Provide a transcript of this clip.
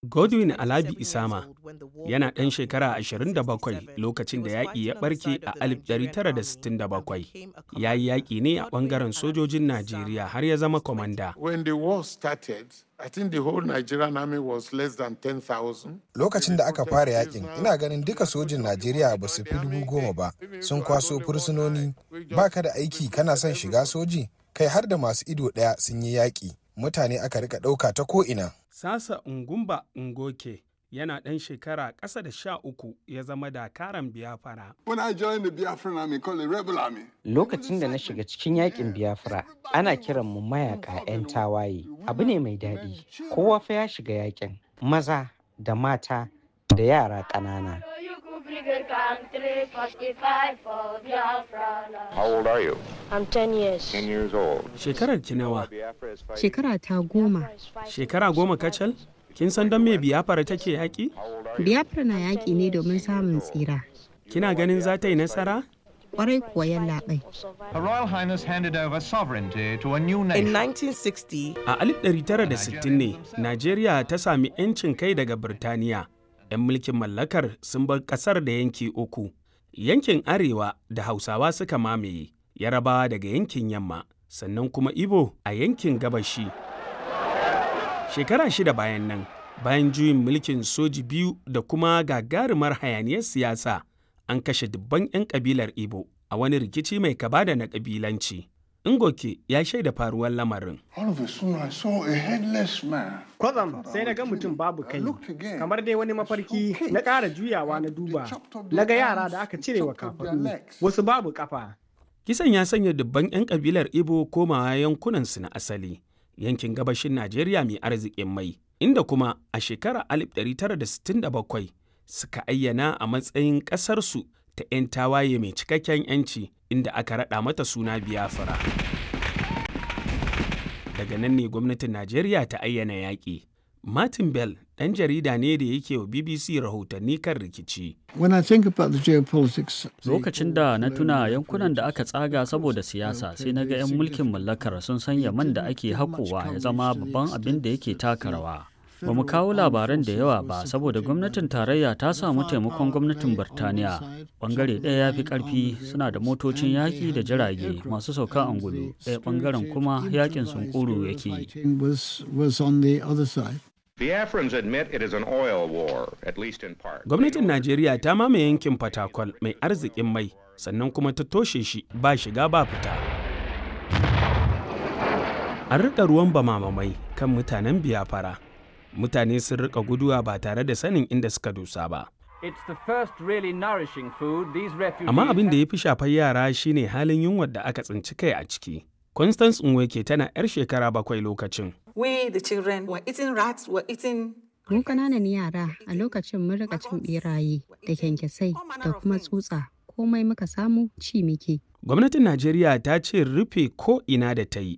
Godwin Alabi Isama yana ɗan shekara 27 lokacin da yaƙi ya ɓarke a 1967. Ya yi yaƙi ne a ɓangaren sojojin Najeriya har ya zama kwamanda. When the war started, I think the whole Nigerian army was less than 10,000. Lokacin da aka fara yakin, ina ganin duka sojin Najeriya ba su fi dubu goma ba, sun kwaso fursunoni, baka da aiki kana son shiga soji, kai har da masu ido ɗaya sun yi yaƙi. Mutane aka rika ɗauka ta ko'ina. Sasa Ngumba Ngoke yana ɗan shekara ƙasa da sha uku ya zama dakaran biyafara. When I joined the Biafran army called the Rebel Army, Lokacin da na shiga cikin yakin Biafra, ana kiran mu mayaka 'yan tawaye. Abu ne mai daɗi. Kowa fa ya shiga yakin. Maza da mata da yara ƙanana. How old are you? I'm 10 years. 10 years old. Shekarar ki nawa? Biafra is fighting. Shekara ta goma. Shekara goma kacal? Kin san don me biyafara take yaƙi? Biafra na yaƙi ne domin samun tsira. Kina ganin za ta yi nasara? Kwarai kuwa yallaɓai. Her Royal Highness handed over sovereignty to a new In nation. 1960, A 1960 ne, Najeriya ta sami 'yancin kai daga Birtaniya. 'Yan mulkin mallakar sun bar ƙasar da yanki uku. Yankin Arewa da Hausawa suka mamaye, Yarabawa daga yankin Yamma, sannan kuma Ibo a yankin Gabashi. Shekara shida bayan nan, bayan juyin mulkin soji biyu da kuma gagarumar hayaniyar siyasa, an kashe dubban 'yan kabilar Ibo a wani rikici mai kaba da na kabilanci. Ngoke ya shaida faruwar lamarin. all of a sudden I saw a headless man. Kwatsam sai na ga mutum babu kai, looked again. kamar dai wani mafarki na ƙara juyawa na duba. Na ga yara da aka cire wa kafaɗu, wasu babu ƙafa. Kisan ya sanya dubban 'yan kabilar Ibo komawa yankunansu na asali, yankin gabashin Najeriya mai arzikin mai, inda kuma a shekarar 1967 suka ayyana a matsayin ƙasarsu ta 'yan tawaye mai cikakken 'yanci inda aka raɗa mata suna Biafra. Daga nan ne gwamnatin Najeriya ta ayyana yaƙi. Martin Bell ɗan jarida ne da yake wa BBC rahotanni kan rikici. When I think about the geopolitics, Lokacin da na tuna yankunan da aka tsaga saboda siyasa sai na ga 'yan mulkin mallakar sun sanya man da ake haƙowa ya zama babban abin da yake taka rawa. Ba mu kawo labaran da yawa ba saboda gwamnatin tarayya ta samu taimakon gwamnatin Birtaniya. Bangare ɗaya ya fi ƙarfi suna da motocin yaƙi da jirage masu sauka angulu, ɗaya bangaren kuma yaƙin sunkuru yake yi. fighting was was on the other side. Biafrans admit it is an oil war, at least in part. Gwamnatin Najeriya ta mamaye yankin Fatakwal mai arzikin mai, sannan kuma ta toshe shi ba shiga ba fita. An riƙa ruwan bamamamai kan mutanen biyafara. Mutane sun riƙa guduwa ba tare da sanin inda suka dosa ba. Amma abin da ya fi shafar yara shine halin yunwar da aka tsinci kai a ciki. Constance Nweke tana 'yar shekara bakwai lokacin. we, the children, were eating rats, were eating Mu ƙananan yara a lokacin mun rika cin ɓeraye da kyankyasai da kuma tsutsa. Komai muka samu ci muke. Gwamnatin Najeriya ta ce rufe ko ina da ta yi